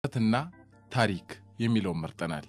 ንቀትና ታሪክ የሚለውን መርጠናል።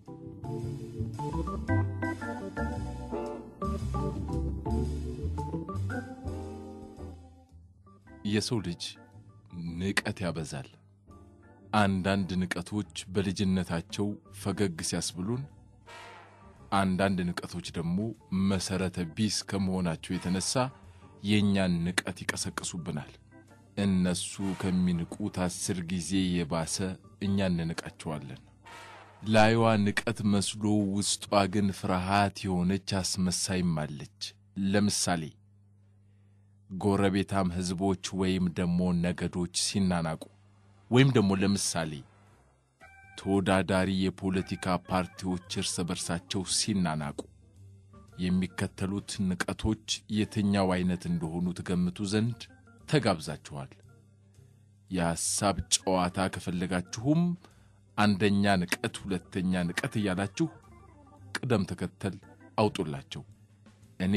የሰው ልጅ ንቀት ያበዛል። አንዳንድ ንቀቶች በልጅነታቸው ፈገግ ሲያስብሉን፣ አንዳንድ ንቀቶች ደግሞ መሰረተ ቢስ ከመሆናቸው የተነሳ የእኛን ንቀት ይቀሰቅሱብናል። እነሱ ከሚንቁት አስር ጊዜ የባሰ እኛ እንንቃቸዋለን። ላይዋ ንቀት መስሎ ውስጧ ግን ፍርሃት የሆነች አስመሳይም አለች። ለምሳሌ ጎረቤታም ሕዝቦች ወይም ደግሞ ነገዶች ሲናናቁ ወይም ደግሞ ለምሳሌ ተወዳዳሪ የፖለቲካ ፓርቲዎች እርስ በርሳቸው ሲናናቁ የሚከተሉት ንቀቶች የትኛው አይነት እንደሆኑ ትገምቱ ዘንድ ተጋብዛችኋል። የሐሳብ ጨዋታ ከፈለጋችሁም አንደኛ ንቀት፣ ሁለተኛ ንቀት እያላችሁ ቅደም ተከተል አውጡላቸው። እኔ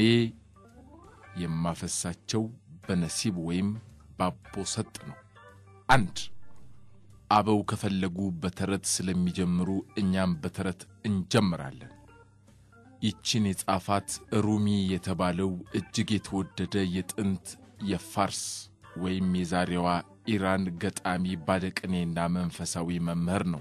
የማፈሳቸው በነሲብ ወይም ባቦ ሰጥ ነው። አንድ አበው ከፈለጉ በተረት ስለሚጀምሩ እኛም በተረት እንጀምራለን። ይችን የጻፋት ሩሚ የተባለው እጅግ የተወደደ የጥንት የፋርስ ወይም የዛሬዋ ኢራን ገጣሚ ባለቅኔና መንፈሳዊ መምህር ነው።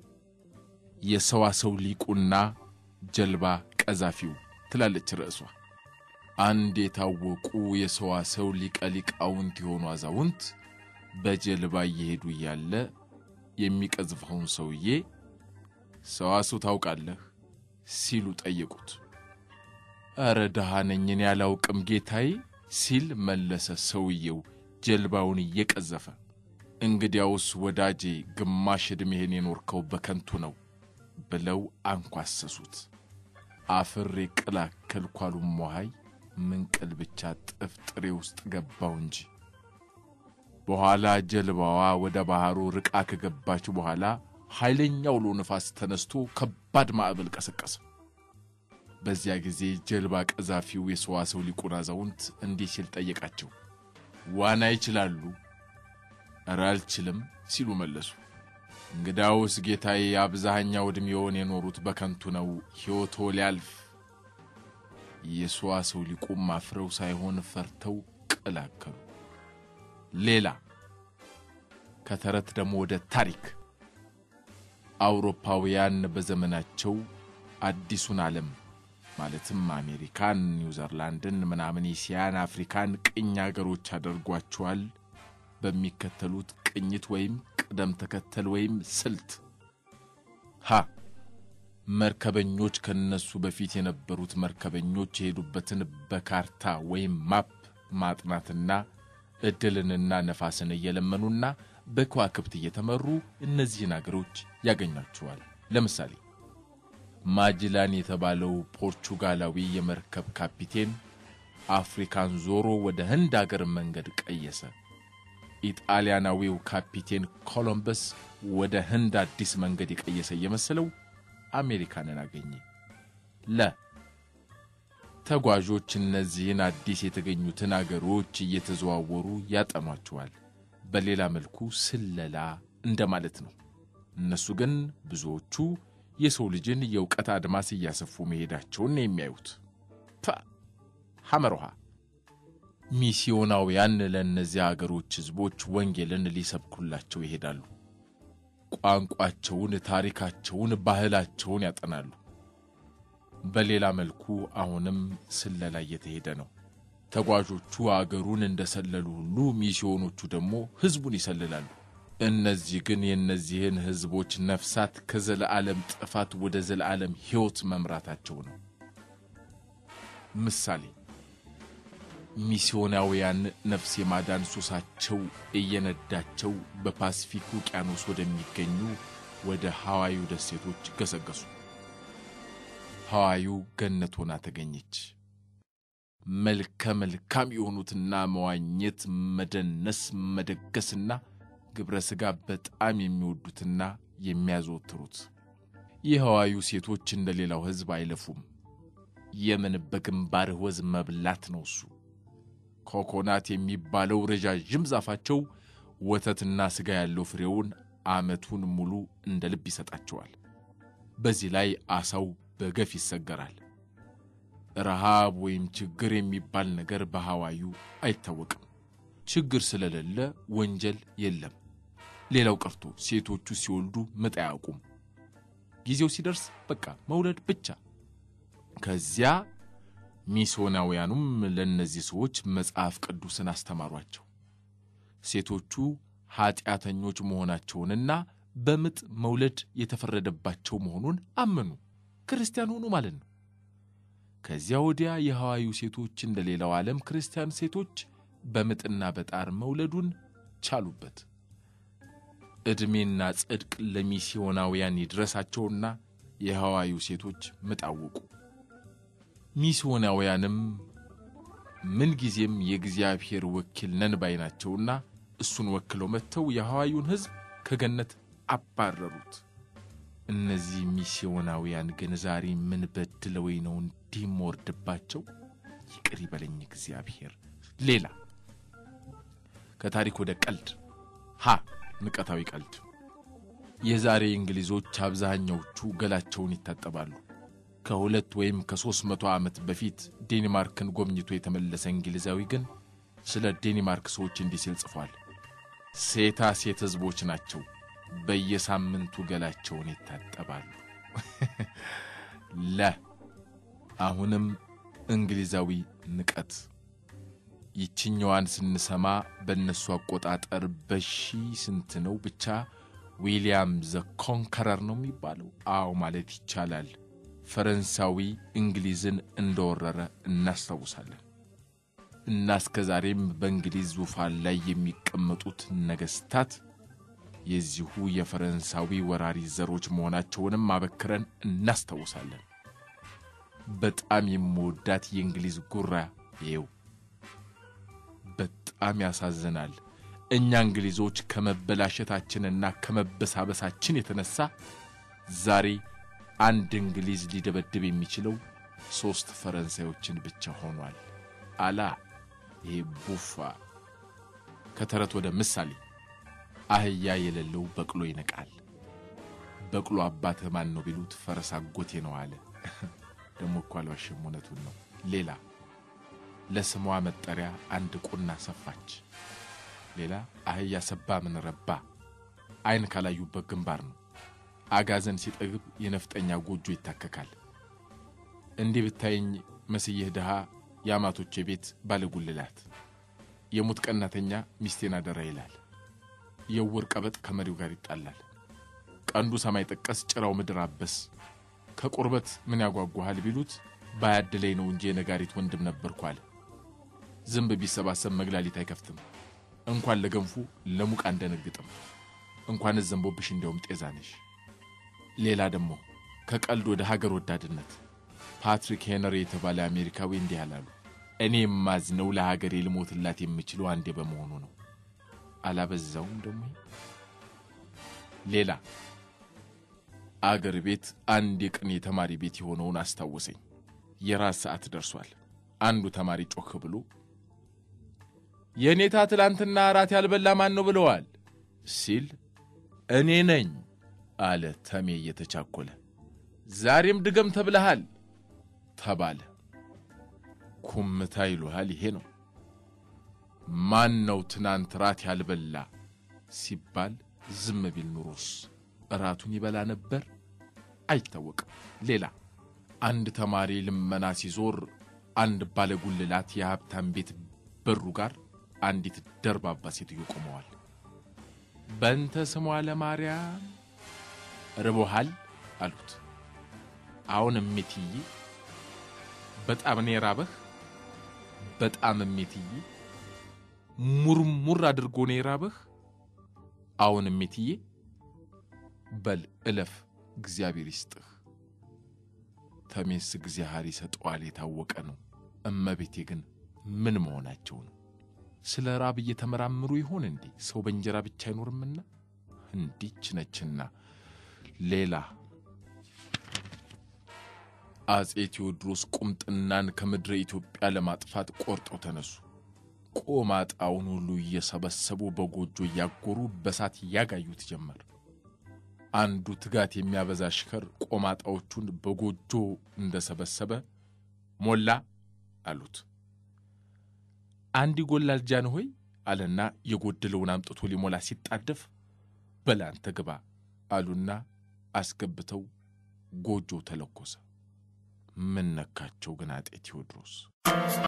የሰዋሰው ሊቁና ጀልባ ቀዛፊው ትላለች ርዕሷ። አንድ የታወቁ የሰዋሰው ሊቀ ሊቃውንት የሆኑ አዛውንት በጀልባ እየሄዱ እያለ የሚቀዝፈውን ሰውዬ ሰዋሰው ታውቃለህ ሲሉ ጠየቁት። ኧረ ድሃ ነኝ እኔ አላውቅም ጌታዬ ሲል መለሰ ሰውየው ጀልባውን እየቀዘፈ። እንግዲያውስ ወዳጄ ግማሽ ዕድሜህን የኖርከው በከንቱ ነው ብለው አንኳሰሱት። አፍሬ ቅላከልኩ አሉ ሞሃይ ምንቅል ብቻ ጥፍጥሬ ውስጥ ገባው እንጂ። በኋላ ጀልባዋ ወደ ባህሩ ርቃ ከገባች በኋላ ኃይለኛ አውሎ ነፋስ ተነስቶ ከባድ ማዕበል ቀሰቀሰ። በዚያ ጊዜ ጀልባ ቀዛፊው የሰዋሰው ሊቁን አዛውንት እንዲህ ሲል ጠየቃቸው። ዋና ይችላሉ? ኧረ አልችልም ሲሉ መለሱ። እንግዳውስ ጌታዬ አብዛኛው ዕድሜውን የኖሩት በከንቱ ነው፣ ሕይወቶ ሊያልፍ። የሰዋሰው ሊቁም አፍረው ሳይሆን ፈርተው ቀላከሉ። ሌላ ከተረት ደግሞ ወደ ታሪክ አውሮፓውያን በዘመናቸው አዲሱን ዓለም ማለትም አሜሪካን፣ ኒውዘርላንድን፣ ምናምን ኤስያን፣ አፍሪካን ቅኝ አገሮች አደርጓቸዋል በሚከተሉት ቅኝት ወይም ቅደም ተከተል ወይም ስልት። ሀ መርከበኞች ከነሱ በፊት የነበሩት መርከበኞች የሄዱበትን በካርታ ወይም ማፕ ማጥናትና ዕድልንና ነፋስን እየለመኑና በከዋክብት እየተመሩ እነዚህን አገሮች ያገኟቸዋል። ለምሳሌ ማጅላን የተባለው ፖርቹጋላዊ የመርከብ ካፒቴን አፍሪካን ዞሮ ወደ ህንድ አገር መንገድ ቀየሰ። ኢጣሊያናዊው ካፒቴን ኮሎምበስ ወደ ህንድ አዲስ መንገድ የቀየሰ እየመሰለው አሜሪካንን አገኘ። ለ ተጓዦች እነዚህን አዲስ የተገኙትን አገሮች እየተዘዋወሩ ያጠኗቸዋል። በሌላ መልኩ ስለላ እንደማለት ነው። እነሱ ግን ብዙዎቹ የሰው ልጅን የእውቀት አድማስ እያሰፉ መሄዳቸውን ነው የሚያዩት። ፐ ሐመርሃ ሚስዮናውያን ለእነዚያ አገሮች ሕዝቦች ወንጌልን ሊሰብኩላቸው ይሄዳሉ። ቋንቋቸውን፣ ታሪካቸውን፣ ባህላቸውን ያጠናሉ። በሌላ መልኩ አሁንም ስለላ እየተሄደ ነው። ተጓዦቹ አገሩን እንደሰለሉ ሁሉ ሚስዮኖቹ ደግሞ ሕዝቡን ይሰልላሉ። እነዚህ ግን የእነዚህን ሕዝቦች ነፍሳት ከዘለዓለም ጥፋት ወደ ዘለዓለም ሕይወት መምራታቸው ነው። ምሳሌ ሚስዮናውያን ነፍስ የማዳን ሱሳቸው እየነዳቸው በፓሲፊክ ውቅያኖስ ወደሚገኙ ወደ ሐዋዩ ደሴቶች ገሰገሱ። ሐዋዩ ገነት ሆና ተገኘች። መልከ መልካም የሆኑትና መዋኘት፣ መደነስ፣ መደገስና ግብረ ሥጋ በጣም የሚወዱትና የሚያዘወትሩት የሐዋዩ ሴቶች እንደ ሌላው ሕዝብ አይለፉም። የምን በግንባርህ ወዝ መብላት ነው እሱ። ኮኮናት የሚባለው ረዣዥም ዛፋቸው ወተትና ሥጋ ያለው ፍሬውን ዓመቱን ሙሉ እንደ ልብ ይሰጣቸዋል። በዚህ ላይ አሳው በገፍ ይሰገራል። ረሃብ ወይም ችግር የሚባል ነገር በሐዋዩ አይታወቅም። ችግር ስለሌለ ወንጀል የለም። ሌላው ቀርቶ ሴቶቹ ሲወልዱ ምጥ አያውቁም። ጊዜው ሲደርስ በቃ መውለድ ብቻ። ከዚያ ሚስዮናውያኑም ለእነዚህ ሰዎች መጽሐፍ ቅዱስን አስተማሯቸው። ሴቶቹ ኀጢአተኞች መሆናቸውንና በምጥ መውለድ የተፈረደባቸው መሆኑን አመኑ። ክርስቲያን ሆኑ ማለት ነው። ከዚያ ወዲያ የሐዋዩ ሴቶች እንደ ሌላው ዓለም ክርስቲያን ሴቶች በምጥና በጣር መውለዱን ቻሉበት። ዕድሜና ጽድቅ ለሚስዮናውያን ይድረሳቸውና የሐዋዩ ሴቶች ምጥ አወቁ። ሚስዮናውያንም ምንጊዜም የእግዚአብሔር ወኪል ነን ባይ ናቸውና እሱን ወክለው መጥተው የሐዋዩን ሕዝብ ከገነት አባረሩት። እነዚህ ሚስዮናውያን ግን ዛሬ ምን በድለወይ ነው እንዲህ የምወርድባቸው? ይቅር ይበለኝ እግዚአብሔር። ሌላ ከታሪክ ወደ ቀልድ ሀ ንቀታዊ ቀልድ። የዛሬ እንግሊዞች አብዛኛዎቹ ገላቸውን ይታጠባሉ። ከሁለት ወይም ከሦስት መቶ ዓመት በፊት ዴንማርክን ጎብኝቶ የተመለሰ እንግሊዛዊ ግን ስለ ዴንማርክ ሰዎች እንዲህ ሲል ጽፏል። ሴታ ሴት ሕዝቦች ናቸው፣ በየሳምንቱ ገላቸውን ይታጠባሉ። ለ አሁንም እንግሊዛዊ ንቀት። ይችኛዋን ስንሰማ በእነሱ አቆጣጠር በሺ ስንት ነው ብቻ ዊልያም ዘ ኮንከረር ነው የሚባለው? አዎ ማለት ይቻላል። ፈረንሳዊ እንግሊዝን እንደወረረ እናስታውሳለን። እና እስከ ዛሬም በእንግሊዝ ዙፋን ላይ የሚቀመጡት ነገሥታት የዚሁ የፈረንሳዊ ወራሪ ዘሮች መሆናቸውንም አበክረን እናስታውሳለን። በጣም የምወዳት የእንግሊዝ ጉራ ይው በጣም ያሳዝናል። እኛ እንግሊዞች ከመበላሸታችንና ከመበሳበሳችን የተነሳ ዛሬ አንድ እንግሊዝ ሊደበድብ የሚችለው ሦስት ፈረንሳዮችን ብቻ ሆኗል። አላ ይሄ ቡፋ። ከተረት ወደ ምሳሌ አህያ የሌለው በቅሎ ይነቃል። በቅሎ አባትህ ማን ነው ቢሉት ፈረስ አጎቴ ነው አለ። ደሞ እኮ አልዋሽም፣ እውነቱን ነው። ሌላ ለስሟ መጠሪያ አንድ ቁና ሰፋች። ሌላ አህያ ሰባ ምን ረባ፣ ዓይን ካላዩበት ግንባር ነው። አጋዘን ሲጠግብ የነፍጠኛ ጎጆ ይታከካል። እንዲህ ብታየኝ መስየህ ድሃ የአማቶቼ ቤት ባለጉልላት የሙት ቀናተኛ ሚስቴን አደራ ይላል። የውር ቀበጥ ከመሪው ጋር ይጣላል። ቀንዱ ሰማይ ጠቀስ ጭራው ምድር አበስ ከቁርበት ምን ያጓጓሃል ቢሉት ባያድለኝ ነው እንጂ የነጋሪት ወንድም ነበርኩ አለ። ዝንብ ቢሰባሰብ መግላሊት አይከፍትም። እንኳን ለገንፉ ለሙቅ አንደነግጥም። እንኳንስ ዘንቦብሽ እንዲያውም ጤዛ ነሽ። ሌላ ደግሞ ከቀልድ ወደ ሀገር ወዳድነት ፓትሪክ ሄነሪ የተባለ አሜሪካዊ እንዲህ አላሉ። እኔ የማዝነው ለሀገሬ ልሞትላት የምችለው አንዴ በመሆኑ ነው። አላበዛውም ደግሞ። ሌላ አገር ቤት አንድ የቅኔ ተማሪ ቤት የሆነውን አስታወሰኝ። የራት ሰዓት ደርሷል። አንዱ ተማሪ ጮክ ብሎ የእኔታ ትላንትና እራት ያልበላ ማን ነው ብለዋል ሲል እኔ ነኝ አለ ተሜ እየተቻኮለ። ዛሬም ድገም ተብለሃል ተባለ። ኩምታ ይሉሃል ይሄ ነው። ማን ነው ትናንት ራት ያልበላ ሲባል ዝም ቢል ኑሮስ እራቱን ይበላ ነበር? አይታወቅም። ሌላ አንድ ተማሪ ልመና ሲዞር አንድ ባለጉልላት የሀብታም ቤት በሩ ጋር አንዲት ደርባባ ሴትዮ ቆመዋል። በንተ ስሟ ለማርያም ርቦሃል አሉት። አሁን እሜትዬ በጣም ነው የራበህ? በጣም እሜትዬ ሙርሙር አድርጎ ነው የራበህ? አሁን እሜትዬ በል እለፍ፣ እግዚአብሔር ይስጥህ። ተሜስ እግዚአብሔር ይሰጠዋል የታወቀ ነው። እመቤቴ ግን ምን መሆናቸው ነው? ስለ ራብ እየተመራምሩ ይሆን እንዴ? ሰው በእንጀራ ብቻ አይኖርምና እንዲች ነችና። ሌላ አጼ ቴዎድሮስ ቁምጥናን ከምድረ ኢትዮጵያ ለማጥፋት ቆርጠው ተነሱ። ቆማጣውን ሁሉ እየሰበሰቡ በጎጆ እያጎሩ በሳት ያጋዩት ጀመር። አንዱ ትጋት የሚያበዛ ሽከር ቆማጣዎቹን በጎጆ እንደሰበሰበ ሞላ አሉት። አንድ ይጎላል ጃንሆይ አለና የጎደለውን አምጥቶ ሊሞላ ሲጣደፍ በል አንተ ግባ አሉና አስገብተው ጎጆው ተለኮሰ። ምን ነካቸው ግን አጤ ቴዎድሮስ?